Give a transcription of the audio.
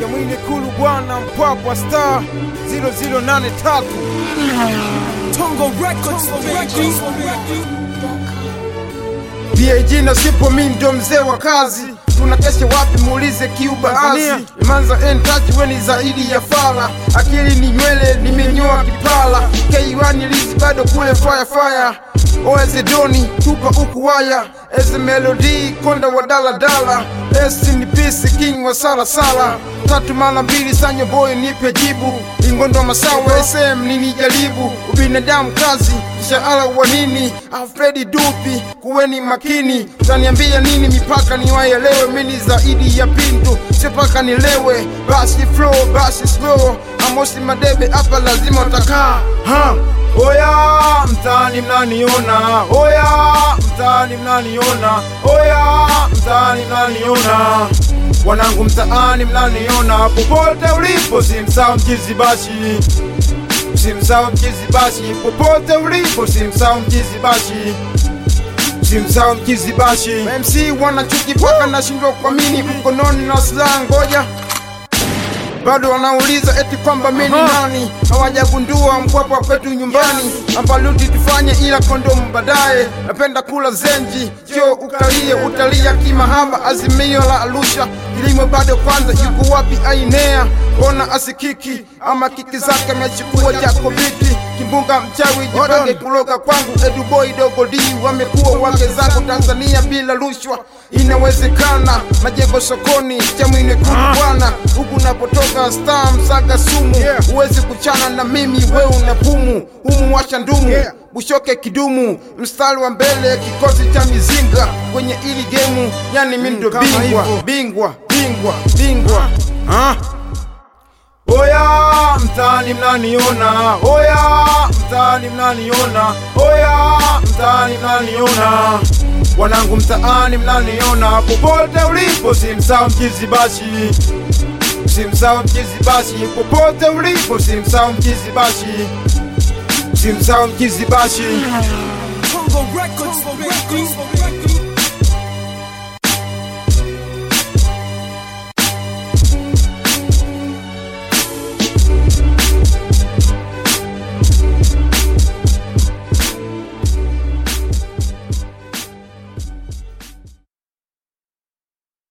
Chamwine Kulu bwana Mpwapwa star 0083 Tongo Records, baby. BAG na sipo mi ndo mzee wa kazi tunakesha wapi muulize kiubahazi imanza entachi weni zaidi ya fala akili ni nywele nimenyoa kipala K1 lizi bado kule fire fire oezedoni tupa uku waya eze melodi konda wa daladala esi ni pisi king wa salasala tatu mara mbili sanyo boy nipe jibu ingondo masawe sm nini jaribu ubinadamu kazi mshahara wa nini alfredi dupi kuweni makini taniambia nini mipaka niwaelewe mini zaidi ya pintu sipaka nilewe basi flow basi slow amosi madebe hapa lazima utakaa ha Oya mtaani mnaniona, oya mtaani mnaniona, oya mtaani mnaniona, wanangu mtaani mnaniona, popote ulipo simsahau mchizi bashi, simsahau mchizi bashi, popote ulipo simsahau mchizi bashi simsahau mchizi bashi. MC wanachuki paka nashindwa kuamini, mkononi na silaha ngoja bado wanauliza eti kwamba mimi ni nani, hawajagundua Mpwapwa kwetu nyumbani, ambaluti tufanye ila kondomu baadaye. Napenda kula zenji, jo ukalie, utalia kimahaba. Azimio la Arusha, kilimo bado kwanza. Yuko wapi Ainea? Ona asikiki ama kiki zake amechukua jako viti kimbunga mchawi jipange kuloga kwangu eduboi dogo d wamekuwa wake zangu Tanzania bila rushwa inawezekana majengo sokoni chamwine kulu bwana huku napotoka star msaga sumu huwezi kuchana na mimi we una pumu humu washa ndumu bushoke kidumu mstari wa mbele kikosi cha mizinga kwenye ili gemu yani mi ndo bingwa bingwa bingwa bingwa ah. Oya mtaani mnaniona, oya mtaani mnaniona, oya mtaani mnaniona, wanangu mtaani mnaniona, popote ulipo simsahau mchizi bashi, simsahau mchizi bashi, popote ulipo simsahau mchizi bashi, simsahau mchizi bashi. Tongo Records, baby.